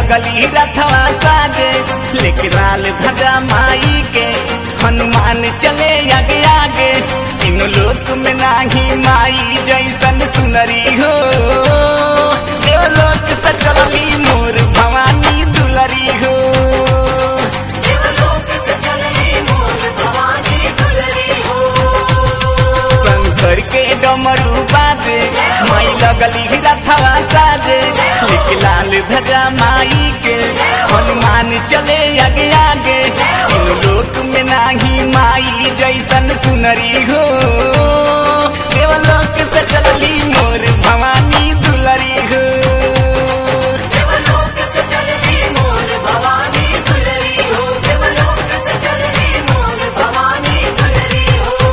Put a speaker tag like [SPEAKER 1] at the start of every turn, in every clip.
[SPEAKER 1] लगली रथवा साजे लेके लाल ध्वजा माई के हनुमान चले आगे आगे इन लोक में नाही माई जैसन सुनरी हो देवलोक से चलली मोर भवानी दुलरी हो
[SPEAKER 2] देवलोक से चलनी मोर भवानी दुलरी हो
[SPEAKER 1] शंकर के डमरू बाजे माई लगली रथवा साजे लेके लाल ध्वजा माई के हनुमान चले आगे आगे इन लोक में नाही माई जैसन सुनरी हो देवलोक से चलली मोर भवानी दुलरी हो
[SPEAKER 2] देवलोक से चलनी मोर भवानी दुलरी हो देवलोक से चलनी मोर भवानी दुलरी हो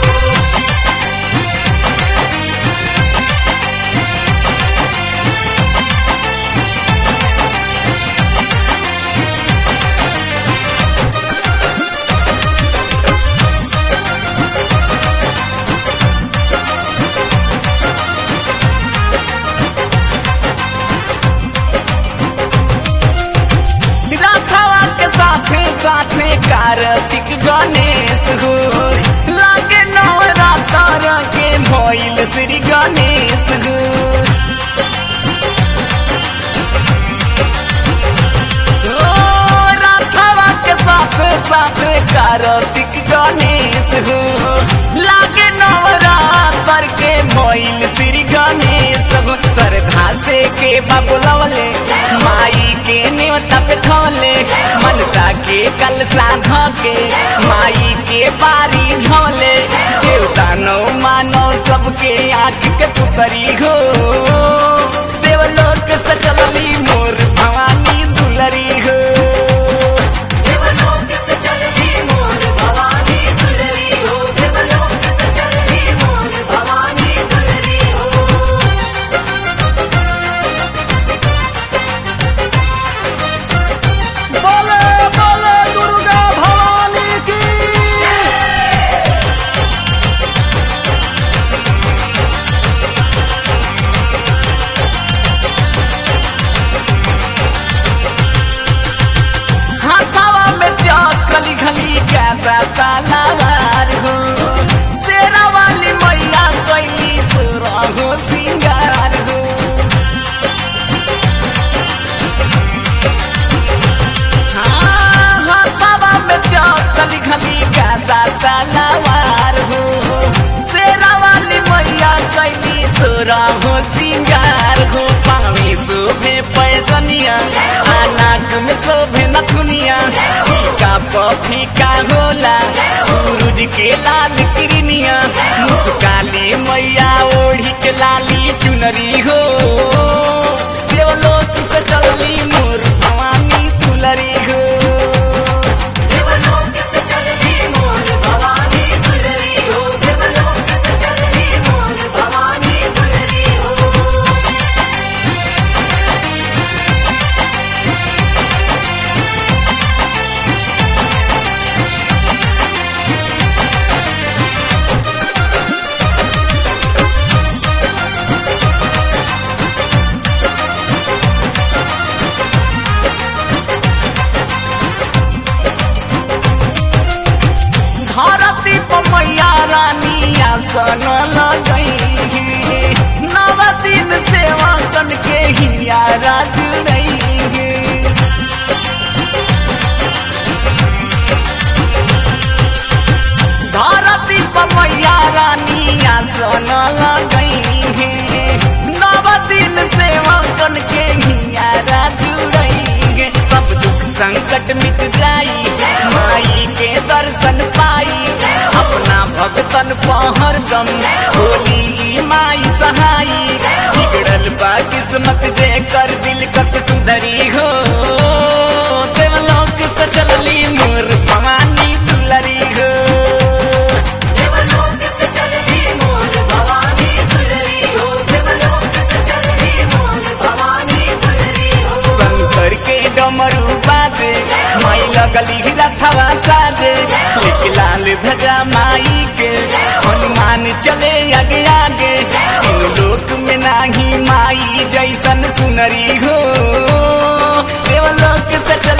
[SPEAKER 1] रथवा के साथे साथे कार्तिक गणेश हो लागे नवरात्र के भइल श्री गणेश हो ओ, रथवा के साथे साथे कार्तिक गणेश हो लागे नवरात्र के भइल श्री गणेश हो श्रद्धा से के बबुलवले माई के नेवता पे थोले मनसा के कल साध के माई के बारी झोले देवता नो मानो सबके आँख के पुतरी हो देवलोक से चलनी मोर भवानी दुलरी हो
[SPEAKER 2] देवलोक से चलनी मोर भवानी दुलरी हो देवलोक से चलनी मोर भवानी दुलरी हो
[SPEAKER 1] बोले बोले दुर्गा भवानी की हाथावा में चौकली घली ज्यादा तालावार हो शेरा वाली मैया कैली सुरा हो सिंगार हो हाँ, हाथावा में चौकली घली ज्यादा तालावार हो शेरा वाली मैया कैली सुरा हो सिंगार हो पावी शोभे पैजनिया आ नाक में शोभे नथुनिया फीका पफीका होला सूरज के लाल किरनिया मुस्काली मैया ओढ़ी के लाली चुनरी हो देवलोक से चलली मोर भवानी दुलरी हो
[SPEAKER 2] देवलोक से चलनी मोर भवानी दुलरी हो देवलोक से चलनी मोर भवानी दुलरी हो
[SPEAKER 1] धरती पर मैया रानी आसन लगई नव दिन सेवा कन के हिया राज धरती पर मैया रानी आसन लगई नव दिन सेवा कन के हिया राज सब दुख संकट मिट जाई माई के दर्शन पाई अपना भगतन पहर दम होली ई माई सहाई बिगड़ल बा किस्मत दे कर दिल कस सुधरी हो देवलोक से चलली मोर भवानी दुलरी हो
[SPEAKER 2] देवलोक से चलनी मोर भवानी दुलरी हो देवलोक से चलनी मोर भवानी दुलरी हो
[SPEAKER 1] शंकर के डमरू बाजे माई लगली रथवा साजे लेके लाल ध्वजा माई के हनुमान चले आगे आगे इन लोक में नाही माई जैसन सुनरी हो देवलोक से